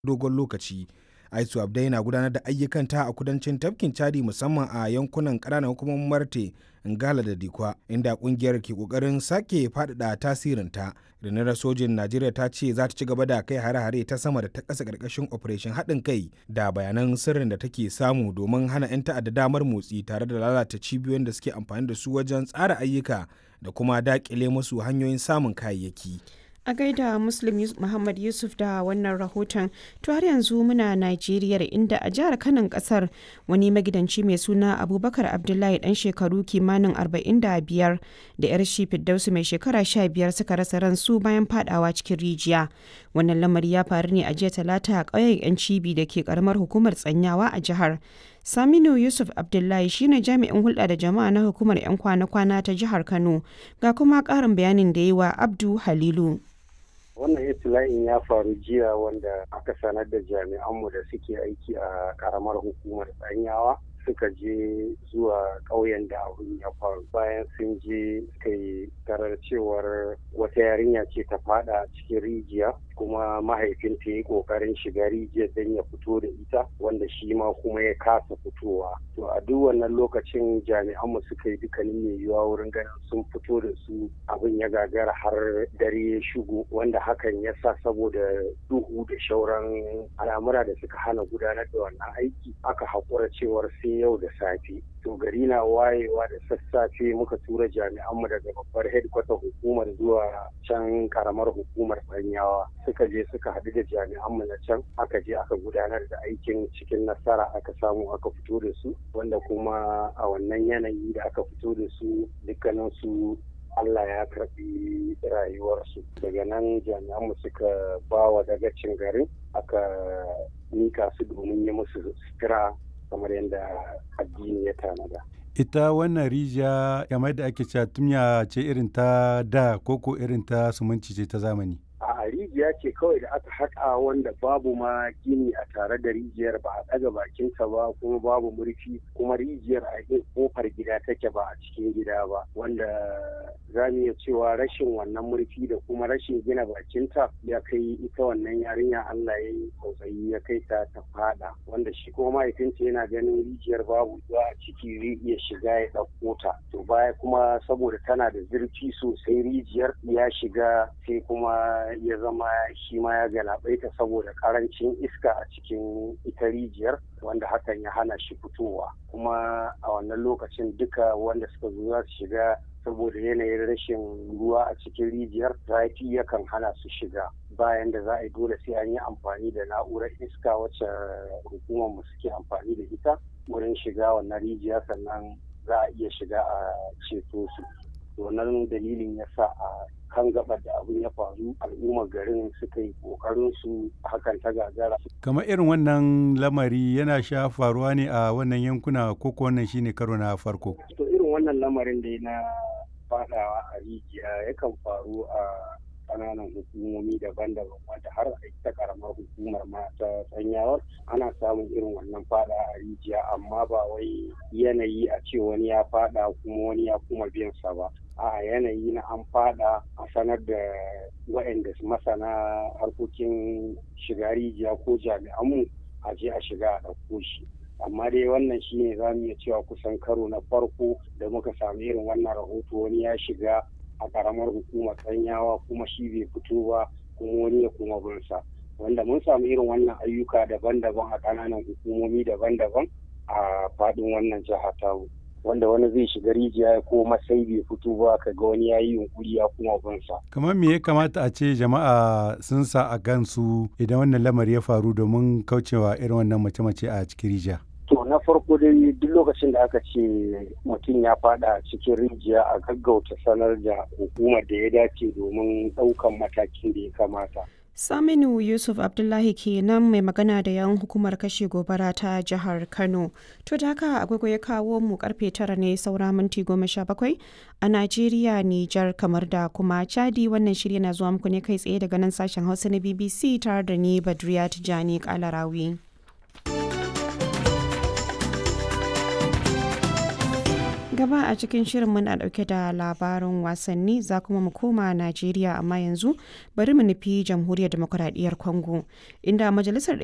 dogon lokaci. ISWAP dai na gudanar da ayyukanta a kudancin tafkin Chadi musamman a yankunan ƙananan hukumomin Marte, Ngala da Dikwa, inda ƙungiyar ke ƙoƙarin sake faɗaɗa tasirinta. Rundunar sojin Najeriya ta ce za ta ci gaba da kai hare-hare ta sama da ta ƙasa ƙarƙashin Operation haɗin kai da bayanan sirrin da take samu domin hana 'yan ta'adda damar motsi tare da lalata cibiyoyin da suke amfani da su wajen tsara ayyuka da kuma daƙile musu hanyoyin samun kayayyaki. a gaida muslim muhammad yusuf da wannan rahoton to har yanzu muna najeriya inda a jihar kanan kasar wani magidanci mai suna abubakar abdullahi dan shekaru kimanin 45 da yar shi fiddausu mai shekara 15 suka rasa ransu bayan fadawa cikin rijiya wannan lamari ya faru ne a jiya talata a ƙauyen yan cibi da ke karamar hukumar tsanyawa a jihar Saminu Yusuf Abdullahi shine jami'in hulɗa da jama'a na hukumar 'yan kwana-kwana ta jihar Kano ga kuma ƙarin bayanin da yi wa Abdu Halilu. wannan itila'in ya faru jiya wanda aka sanar da jami'anmu da suke aiki a karamar hukumar tsanyawa suka je zuwa ƙauyen da abin ya faru bayan sun je kai tarar cewar wata yarinya ce ta fada cikin rijiya kuma mahaifinta ya yi ƙoƙarin shiga rijiyar don ya fito da ita wanda shi ma kuma ya kasa fitowa to a duk wannan lokacin jami'anmu suka yi dukkanin mai yiwuwa wurin ganin sun fito da su abin ya gagara har dare ya shigo wanda hakan ya sa saboda duhu da shauran al'amura da suka hana gudanar da wannan aiki aka haƙura cewar sai yau da safe to gari na wayewa da sassafe muka tura jami'anmu daga babbar hedkwata hukumar zuwa can karamar hukumar banyawa suka je suka haɗu da jami'anmu na can aka je aka gudanar da aikin cikin nasara aka samu aka fito da su wanda kuma a wannan yanayi da aka fito da su dukkanin su Allah ya karɓi rayuwarsu daga nan jami'anmu suka ba wa dagacin garin aka mika su domin yi musu sutura kamar yadda addini ya tanada. ita wannan rijiya kamar da ake cewa tumya ce irin ta da koko irin ta sumunci ce ta zamani a rijiya ce kawai da aka haƙa wanda babu ma gini a tare da rijiyar ba a ɗaga bakinta ba kuma babu murfi kuma rijiyar a kofar gida take ba a cikin gida ba wanda za mu iya cewa rashin wannan murfi da kuma rashin gina bakinta ya kai ita wannan yarinya Allah ya yi tsautsayi ya kai ta ta fada wanda shi kuma mahaifinta yana ganin rijiyar babu ruwa a ciki zai iya shiga ya ɗauko ta to baya kuma saboda tana da zurfi sosai rijiyar ya shiga sai kuma ya zama shi ma ya galabaita saboda karancin iska a cikin ita rijiyar wanda hakan ya hana shi fitowa kuma a wannan lokacin duka wanda suka zo za su shiga saboda yanayin rashin ruwa a cikin rijiyar zafi yakan hana su shiga bayan da za a yi dole sai an yi amfani da na'urar iska wacce hukumar mu suke amfani da ita wurin shiga wannan rijiya sannan za a iya shiga a ceto su wannan dalilin ya sa a kan gabar da abin ya faru al'ummar garin suka yi kokarin su hakan ta gagara. kamar irin wannan lamari yana sha faruwa ne a wannan yankuna ko wannan shine karo na farko to irin wannan lamarin da na fadawa a rijiya yakan faru a kananan hukumomi daban-daban wanda har a ita karamar hukumar ma ta sanyawar ana samun irin wannan fada a rijiya amma ba wai yanayi a ce wani ya fada kuma wani ya kuma biyan sa ba a yanayi na an fada a sanar da waɗanda masana harkokin shiga rijiya ko jami'anmu a je a shiga a ɗauko shi amma dai wannan shine za mu iya cewa kusan karo na farko da muka samu irin wannan rahoto wani ya shiga a karamar hukumar tsanyawa kuma shi bai fito ba kuma wani ya kuma binsa wanda mun samu irin wannan ayyuka daban-daban a ƙananan hukumomi daban-daban a faɗin wannan jiha tamu wanda wani zai shiga rijiya ya koma sai bai fito ba ka ga wani ya yi yunkuri ya kuma binsa. kamar me ya kamata a ce jama'a sun sa a gansu idan wannan lamari ya faru domin kaucewa irin wannan mace-mace a cikin rijiya To na farko dai duk lokacin da aka ce mutum ya fada cikin rijiya a gaggauta sanar da hukumar da ya dace domin ɗaukan matakin da ya kamata. Saminu Yusuf Abdullahi kenan mai magana da yan hukumar kashe gobara ta jihar Kano. To da haka agogo ya kawo mu karfe tara ne saura minti goma sha bakwai a Najeriya, Nijar, kamar da kuma Chadi wannan shirya na zuwa muku ne kai tsaye daga nan sashen Hausa na BBC tare da ni Badriya Tijani Kalarawi. Gaba a cikin shirin muna dauke da labarin wasanni za kuma mu koma Najeriya amma yanzu bari mu nufi jamhuriyar demokuraɗiyyar Congo inda majalisar